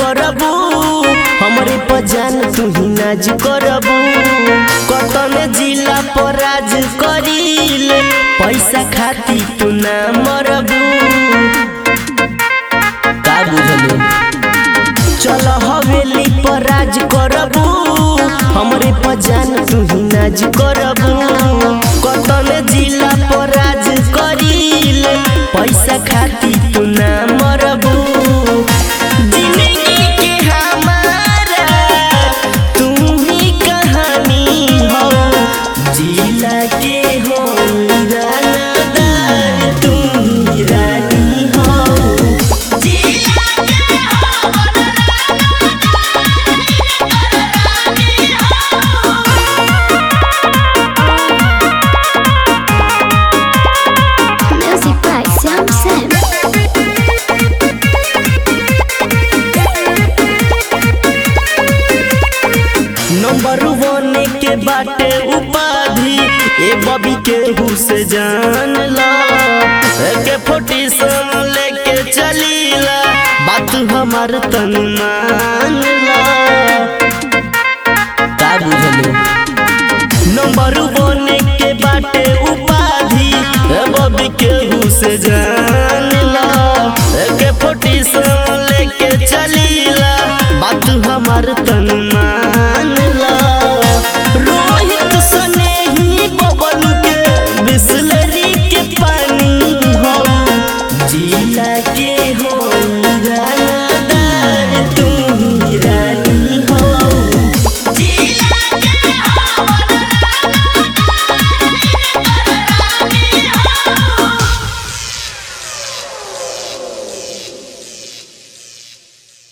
करबू हमरे पजान तू ही नाज करबू कतन जिला पर राज करील पैसा खाती तू ना मरबू का बुझलू चल हवेली पर राज करबू हमरे पजान तू ही नाज करबू कतन जिला पर राज करील पैसा खाती तू ना मरबू जिंदगी के हमारा तू ही कहानी हो जिला के हो रानादार तू ही रानी हो Music by Sam Sam. Number one के बाटे उपाधि ए बबी के हुस जान ला के फोटी सन लेके चलीला बात हमार तन मान ला का बुझलू नंबर वन के बाटे उपाधि ए बबी के हुस जान ला के फोटी सन लेके चलीला बात हमार तन